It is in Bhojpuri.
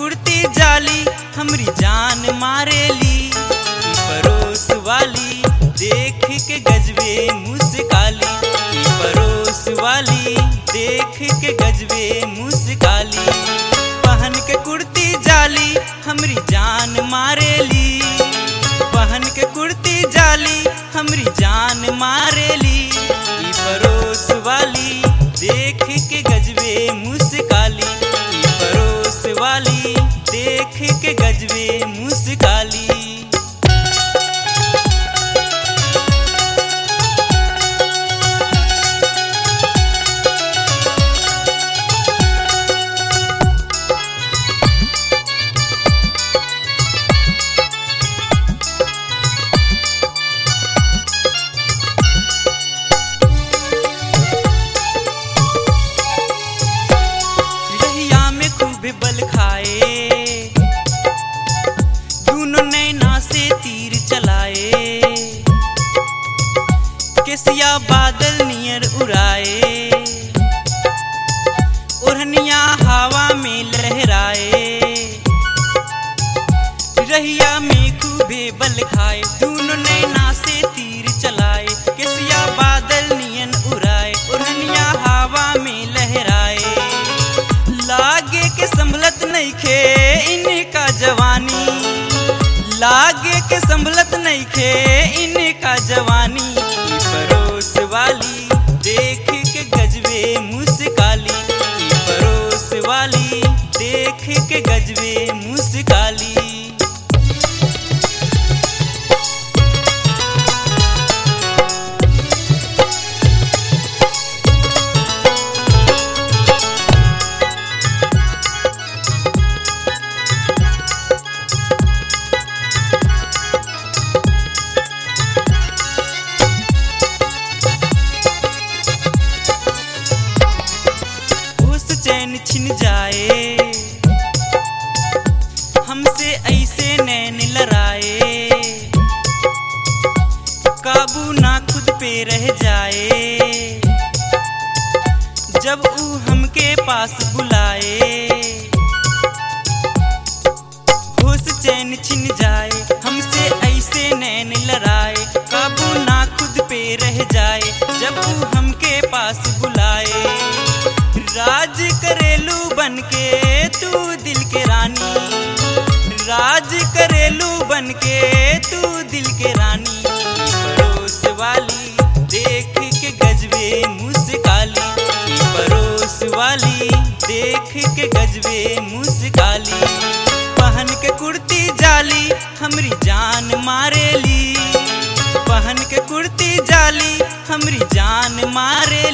कुर्ती जाली हमरी जान मारेली ई परोस वाली देख के गजबे मुस्काली ई परोस वाली देख के गजबे मुस्काली पहन के कुर्ती जाली हमरी जान मारेली पहन के कुर्ती जाली हमरी जान मारेली ई परोस वाली देख के गजबे मुस्काली ई परोस वाली देख के गजबे मुस्काली रहिया में खूब बल खाए दोनों नैना से तीर चलाए केसिया बादल नियर उड़ाए ओढ़निया हवा में लहराए रहिया में खूबे बल खाए दोनों नैना से तीर चलाए केसिया बादल नियन उड़ाए ओढ़निया हवा में लहराए लागे के संभलत नइखे इनका जवानी लागे के संभलत नइखे इनका जवानी ई परोस वाली देख के गजबे मुस्काली ई परोस वाली देख के गजबे मुस्काली होश चैन छिन जाए हमसे ऐसे नैन लड़ाए काबू ना खुद पे रह जाए जब ऊ हमके पास बुलाए होश चैन छिन जाए हमसे ऐसे नैन लड़ाए काबू ना खुद पे रह जाए जब ऊ हमके पास बुलाए राज करेलू बन के तू दिल के रानी राज करेलू बन के तू दिल के रानी ई परोस वाली देख के गजबे मुस्काली ई परोस वाली देख के गजबे मुस्काली पहन के कुर्ती जाली हमरी जान मारेली पहन के कुर्ती जाली हमरी जान मारेली